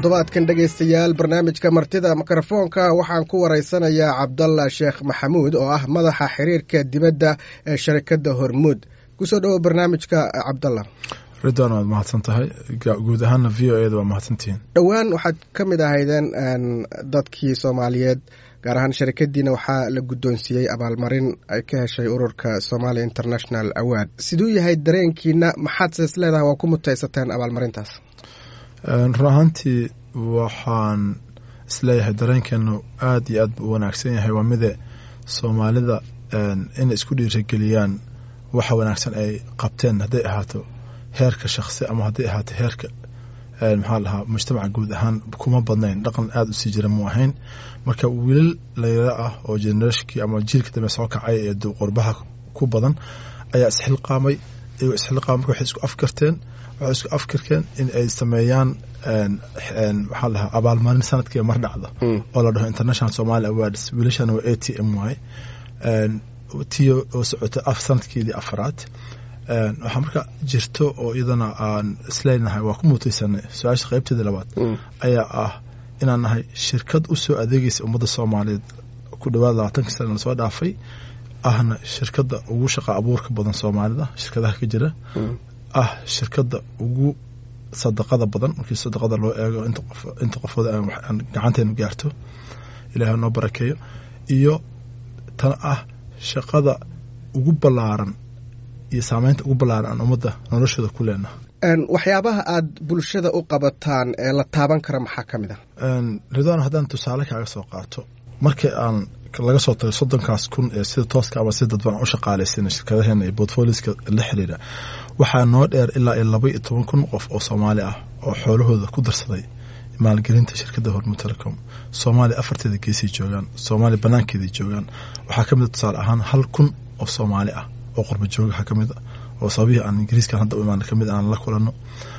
toddobaadkan dhegaystayaal barnaamijka martida mikrofoonka waxaan ku waraysanayaa cabdalla sheekh maxamuud oo ah madaxa xiriirka dibadda ee sharikadda hormuud kusoo dhowo barnaamijka cabdalla ridwan waad mahadsan tahay guud ahaana v o eda waa mahadsantihiin dhowaan waxaad ka mid ahaydeen dadkii soomaaliyeed gaar ahaan sharikadiina waxaa la guddoonsiiyey abaalmarin ay ka heshay ururka somalia international award siduu yahay dareenkiina maxaad sees leedahay waa ku mutaysateen abaalmarintaas run ahaantii waxaan isleeyahay dareenkeenu aad iyo aad buu u wanaagsan yahay waa mide soomaalida inay isku dhiirageliyaan waxa wanaagsan ay qabteen hadday ahaato heerka shakhsi ama hadday ahaato heerka maxaa lahaa mujtamaca guud ahaan kuma badnayn dhaqan aada u sii jira mu ahayn marka wiilal layla ah oo generashnkii ama jiilka dambe soo kacay ee qurbaha ku badan ayaa isxilqaamay iyagoo isxilqaamay marka waxay isku afkarteen waxay isku afkarkeen in ay sameeyaan maxaa lahaa abaalmarin sanadkiiba mar dhacda oo la dhaho international somali awards wiilashana waa a t m y tiyo oo socota af sanadkeedii afraad waxaa marka jirto oo iyadana aan isleenahay waa ku mutaysanay su-aasha qaybteedii labaad ayaa ah inaan nahay shirkad u soo adeegaysa ummadda soomaaliyeed ku dhawaad labaatankii sana lasoo dhaafay ahna shirkadda ugu shaqa abuurka badan soomaalida shirkadaha ka jira ah shirkadda ugu sadaqada badan markii sadaqada loo eego inta qofood aan gacanteenu gaarto ilaah noo barakeeyo iyo tan ah shaqada ugu ballaaran iyo saameynta ugu ballaaran aan ummadda noloshooda ku leenaha waxyaabaha aad bulshada u qabataan ee la taaban kara maxaa ka mid ah ridwan haddaan tusaale kaaga soo qaato markii aan laga soo tagay soddonkaas kun ee sida tooska ama sida dadban u shaqaalaysan shirkadaheena iyo portfolioska la xiriira waxaa noo dheer ilaa iyo laba iyo toban kun qof oo soomaali ah oo xoolahooda ku darsaday maalgelinta shirkadda hormud telecom soomaaliya afarteeda geesay joogaan soomaaliya banaankeeday joogaan waxaa ka mid a tusaale ahaan hal kun oo soomaali ah oo qurba joogaha ka mid a oo sababihii aan ingiriiskan hadda u imaana ka mid aan la kulanno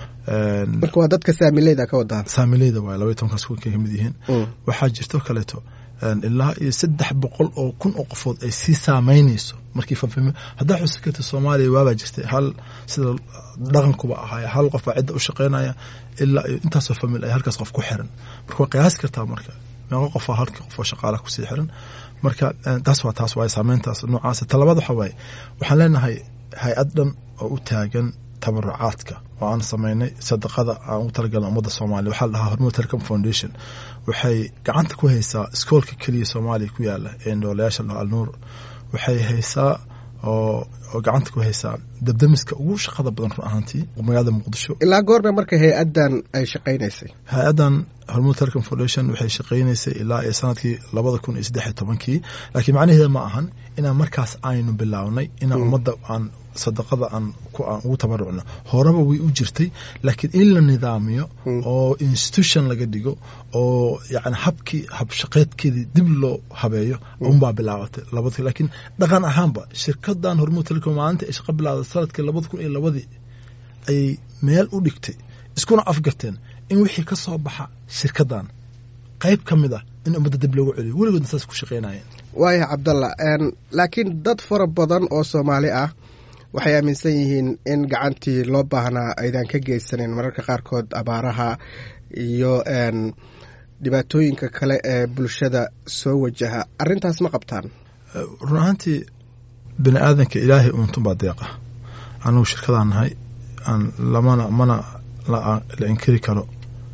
marka waa dadka saamileyda ka wadaa saamileyda waay laba iyo tobankaas kun ka mid yihiin waxaa jirto kaleeto ilaa iyo saddex boqol oo kun oo qofood ay sii saameynayso markii fanfim haddaa xusikata soomaaliya waabaa jirtay hal sida dhaqankuba ahaay hal qof baa cidda u shaqeynaya ilaa iyo intaasoo famil ay halkaas qof ku xiran marka waa qiyaasi kartaa marka meeqo qofaa halka qof oo shaqaalaha kusii xiran marka taas waa taas waay saameyntaas noocaas talabaad waxa waaye waxaan leenahay hay-ad dhan oo u taagan tabarucaadka oo aan sameynay sadaqada aan ugu talagalna ummadda soomaaliya waxaa la dhahaa hormud telecom foundation waxay gacanta ku haysaa iskoolka keliya soomaaliya ku yaala ee noolayaasha la alnuur waxay haysaa oo oo gacanta ku haysaa dabdamiska ugu shaqada badan run ahaantii magaalada muqdisho ilaa goorna marka hay-addan ay shaqaynaysay hay-addan hormud telecom foundation waxay shaqaynaysay ilaa iyo sanadkii labada kun iyo saddex iyo tobankii laakiin macnaheeda ma ahan inaan markaas aynu bilownay inaan ummadda aan sadaqada aan aan ugu tabarucno horeba way u jirtay laakiin in la nidaamiyo oo institution laga dhigo oo yani habkii habshaqeedkeedii dib loo habeeyo unbaa bilaabatay labad laakiin dhaqan ahaanba shirkadan hormud telecom maalinta ay shaqa bilaawday sanadkii labada kun iyo labadii ayay meel u dhigtay iskuna afgarteen in wixii ka soo baxa shirkadan qayb ka mid ah in ummadda dib loogu celiyo weligoodna saas ku shaqeynayeen waaya cabdalla laakiin dad fara badan oo soomaali ah waxay aaminsan yihiin in gacantii loo baahnaa aydan ka geysanin mararka qaarkood abaaraha iyo dhibaatooyinka kale ee bulshada soo wajaha arrintaas ma qabtaan run ahaantii bini aadanka ilaahay uuntunbaa deeqa anagu shirkadaan nahay aan lamana mana la inkiri karo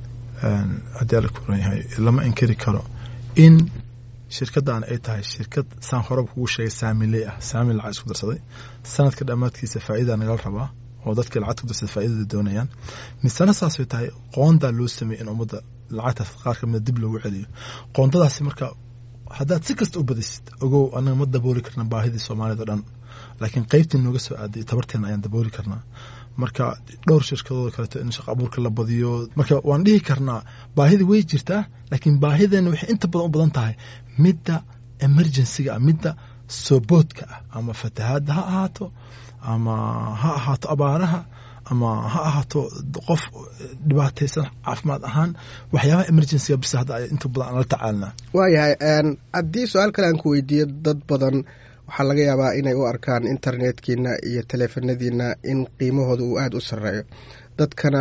haddii alla kuran yahay lama inkiri karo in shirkaddan ay tahay shirkad saan horeba kugu sheegay saamiley ah saamil lacag isku darsaday sanadka dhammaadkiisa faa'idaa nagala rabaa oo dadkii lacagta ku darsada faa'iidada doonayaan misena saasay tahay qoondaa loo sameeyey in ummadda lacagtaas qaar ka mida dib loogu celiyo qoondadaasi marka haddaad si kasta u badisid ogow anaga ma dabooli karna baahidii soomaalida o dhan laakiin qeybtii nooga soo aaday tabarteena ayaan dabooli karnaa marka dhowr shirkadooda kaleeto in shaqa abuurka la badiyo marka waan dhihi karnaa baahida way jirtaa laakiin baahideena waxay inta badan u badan tahay midda emergencyga ah midda sooboodka ah ama fatahaadda ha ahaato ama ha ahaato abaaraha ama ha ahaato qof dhibaataysan caafimaad ahaan waxyaabaha emergencyga bis hadda inta badan aan la tacaalnaa waayahay haddii su-aal kale aan ku weydiiyo dad badan waxaa laga yaabaa inay u arkaan internetkiina iyo taleefanadiina in qiimahooda uu aada u sarreeyo dadkana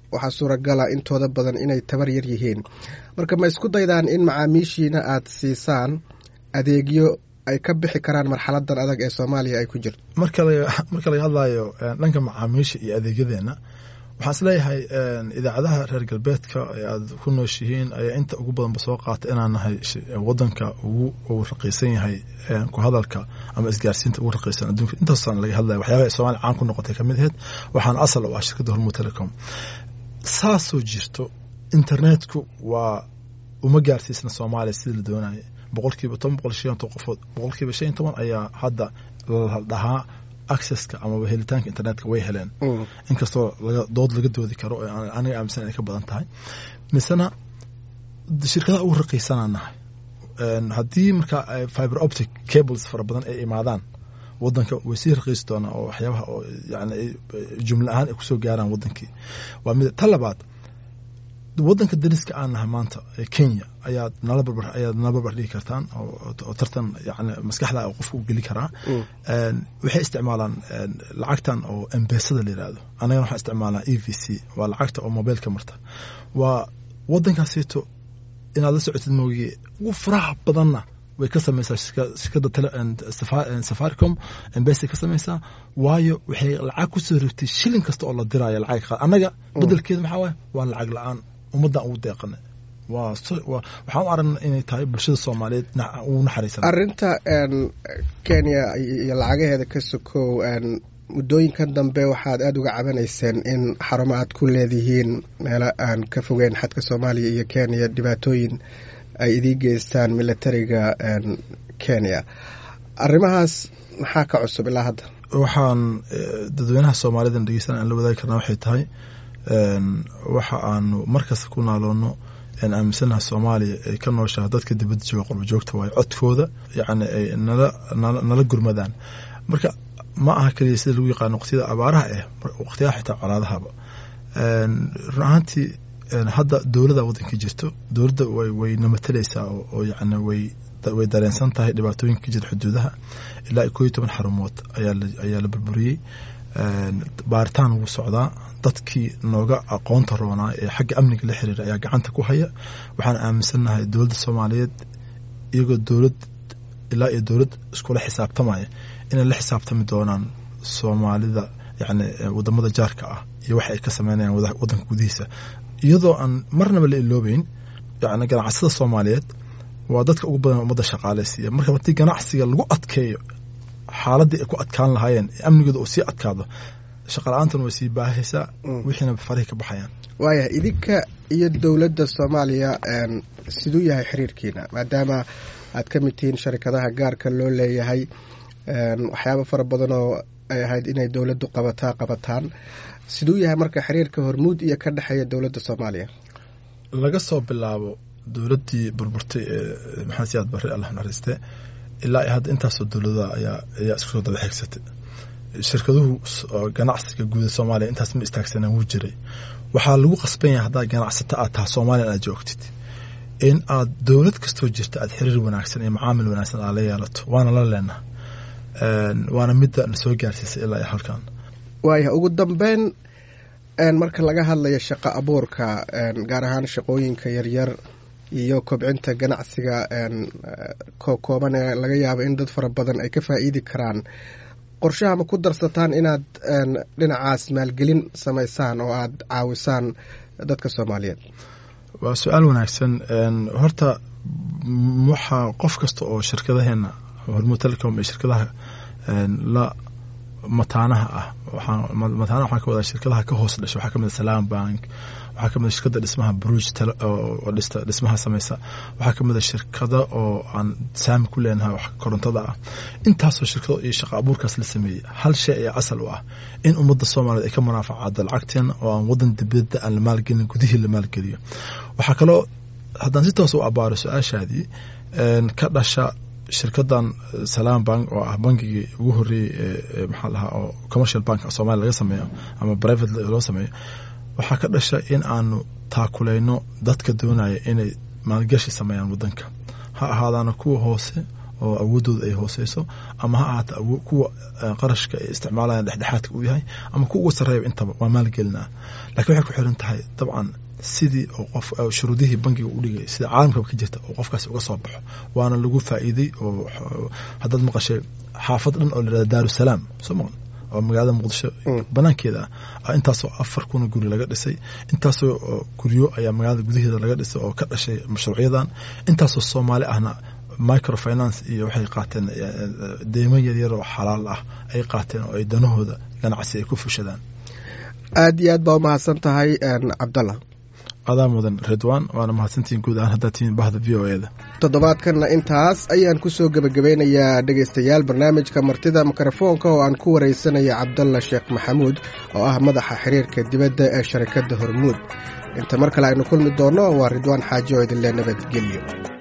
waxaa suuragala intooda badan inay tabar yar yihiin marka ma isku daydaan in macaamiishiina aad siisaan adeegyo ay ka bixi karaan marxaladan adag ee soomaaliya ay ku jirto marka laga hadlayo dhanka macaamiisha iyo adeegyadeena waxaan isleeyahay idaacadaha reer galbeedka ee aad ku nooshihiin ayaa inta ugu badanba soo qaata inaan nahay wadanka ugu raqiisan yahay ku hadalka ama isgaarsiinta ugu raqiisan adduunka intaasaan laga hadlaya waxyaabaha soomaaliya caan ku noqotay kamid aheyd waxaana asal u ah shirkadda hormud telecom saasoo jirto internetku waa uma gaarsiisna soomaaliya sidii la doonaya boqolkiiba toban boqol shan toban qofood boqolkiiba shan toban ayaa hadda la dhahaa accesska amaba helitaanka internetka way heleen inkastoo dood laga doodi karo aniga aaminsan inay ka badan tahay misena shirkadaha ugu raqiisanaa nahay haddii markaa fiber optic cables fara badan ay imaadaan wadanka way sii raqiisi doonaa oo waxyaabaha oo yani jumla ahaan ay kusoo gaaraan wadankii waa mid ta labaad wadanka dariska aan nahay maanta ee kenya ayaad nala barbar ayaad nala barbar dhigi kartaan oo tartan yani maskaxda qofka u geli karaa waxay isticmaalaan lacagtan oo embesada la yirahdo anagana waxaan isticmaalnaa e v c waa lacagta oo mobiilka marta waa wadankaasito inaad la socotid moogiye ugu faraha badanna way ka samaysaa shirkadda safaricom embesa ka samaysaa waayo waxay lacag kusoo rogtay shilin kasta oo la diraayo lacag qaad annaga bedelkeeda maxaa waaye waa lacag la-aan ummaddan ugu deeqana waxaan u aragnaa inay tahay bulshada soomaaliyeed ugu naxariisan arrinta kenya iyo lacagaheeda ka sokow muddooyinkan dambe waxaad aada uga cabanayseen in xarumo aad ku leedihiin meelo aan ka fogeyn xadka soomaaliya iyo kenya dhibaatooyin ay idiin geystaan militariga kenya arrimahaas maxaa ka cusub ilaa hadda waxaan dadweynaha soomaalida dhegeysan aan la wadaagi karnaa waxay tahay waxa aanu markasta ku naaloonno aan aaminsanaha soomaaliya ay ka nooshaha dadka dibadda jooga qurba joogta waayo codkooda yacni ay nala nala gurmadaan marka ma aha keliya sida lagu yaqaano waqtiyada abaaraha eh waqtiyaha xitaa colaadahaba run ahaantii hadda dowladda waddanka jirto dowladda way namateleysaa oo yacni way way dareensan tahay dhibaatooyinka ka jira xuduudaha ilaa koo iyo toban xarumood ayaa la burburiyey baaritaan wuu socdaa dadkii nooga aqoonta roonaa ee xagga amniga la xiriira ayaa gacanta ku haya waxaan aaminsannahay dowladda soomaaliyeed iyagoo dowlad ilaa iyo dowlad iskula xisaabtamaya inay la xisaabtami doonaan soomaalida yacni wadamada jaarka ah iyo waxa ay ka sameynayaan waddanka gudihiisa iyadoo aan marnaba la iloobeyn yani ganacsada soomaaliyeed waa dadka ugu badan ummadda shaqaaleysiiya marka haddii ganacsiga lagu adkeeyo xaaladii ay ku adkaan lahaayeen amnigooda uu sii adkaado shaqala-aantan way sii baahaysaa wixiina farihi ka baxayaan waayahay idinka iyo dowladda soomaaliya siduu yahay xiriirkiina maadaama aad ka mid tihiin sharikadaha gaarka loo leeyahay waxyaaba fara badan oo ay ahayd inay dowladdu qabataa qabataan siduu yahay marka xiriirka hormuud iyo ka dhexeeya dowladda soomaaliya laga soo bilaabo dowladdii burburtay ee maxamed siyaad barre allah naxariiste ilaa hadda intaasoo dowlada ayaa ayaa isku soo daba xigsatay shirkaduhu ganacsiga guuda soomaaliya intaas ma istaagsanaan wuu jiray waxaa lagu qasban yahay haddaad ganacsato aad taha soomaaliya aad joogtid in aad dowlad kastoo jirta aad xiriir wanaagsan iyo macaamil wanaagsan aad la yeelato waana la leenaha waana midda na soo gaarsiisay ilaa iyo halkan waaya ugu dambeyn marka laga hadlayo shaqo abuurka gaar ahaan shaqooyinka yaryar iyo kobcinta ganacsiga kooban ee laga yaabo in dad fara badan ay ka faa'iidi karaan qorshaha ma ku darsataan inaad dhinacaas maalgelin samaysaan oo aad caawisaan dadka soomaaliyeed waa su-aal wanaagsan horta waxaa qof kasta oo shirkadaheena hormuud telecom iyo shirkadaha la mataanaha ah mataanaha waxaan ka wadaa shirkadaha ka hoos dhasha waxaa kamid a salaam bank waxaa kamid a shirkada dhismaha bruge oo dhista dhismaha sameysa waxaa kamid a shirkada oo aan saami ku leenahay korontada ah intaasoo shirkado iyo shaqa abuurkaas la sameeyey hal shay ayaa asal u ah in ummadda soomaaliyeed ay ka munaafacaado lacagteena oo aan wadan dibadda aan la maalgelin gudihii la maalgeliyo waxaa kaloo haddaan si toos u abaaro su-aashaadii ka dhasha shirkadan salaam bank oo ah bankigii ugu horeeyey ee maxaa lahaa oo commercial bank somalia laga sameeyo ama private loo sameeyo waxaa ka dhasha in aanu taakuleyno dadka doonaya inay maalgashi sameeyaan wadanka ha ahaadaana kuwa hoose oo awoodooda ay hooseyso ama ha ahaata kuwa qarashka ay isticmaalayaan dhexdhexaadka uu yahay ama kuwa uga sarreeya intaba waa maalgelinaa lakiin waxay ku xiran tahay dabcan sidii oo qof shuruudihii bangiga u dhigay sida caalamkaba ka jirta oo qofkaasi uga soo baxo waana lagu faa'iiday oo haddaad maqashay xaafad dhan oo layihahda daarusalaam soo maqan oo magaalada muqdisho banaankeeda ah intaasoo afar kuna guri laga dhisay intaasoo guryo ayaa magaalada gudaheeda laga dhisay oo ka dhashay mashruucyadan intaasoo soomaali ahna microfinance iyo waxay qaateen deymo yaryar oo xalaal ah ay qaateen oo ay danahooda ganacsi ay ku fushadaan aad iyo aad baa umahadsan tahay cabdallah adaa mudan redwan waana mahadsantihiin guud ahaan haddaad tihiin bahda v o eda toddobaadkanna intaas ayaan kusoo gebagabeynayaa dhegaystayaal barnaamijka martida mikrofoonka oo aan ku wareysanaya cabdalla sheekh maxamuud oo ah madaxa xiriirka dibadda ee sharikadda hormuud inta mar kale aynu kulmi doonno waa ridwaan xaaji oo idinle nabadgelyo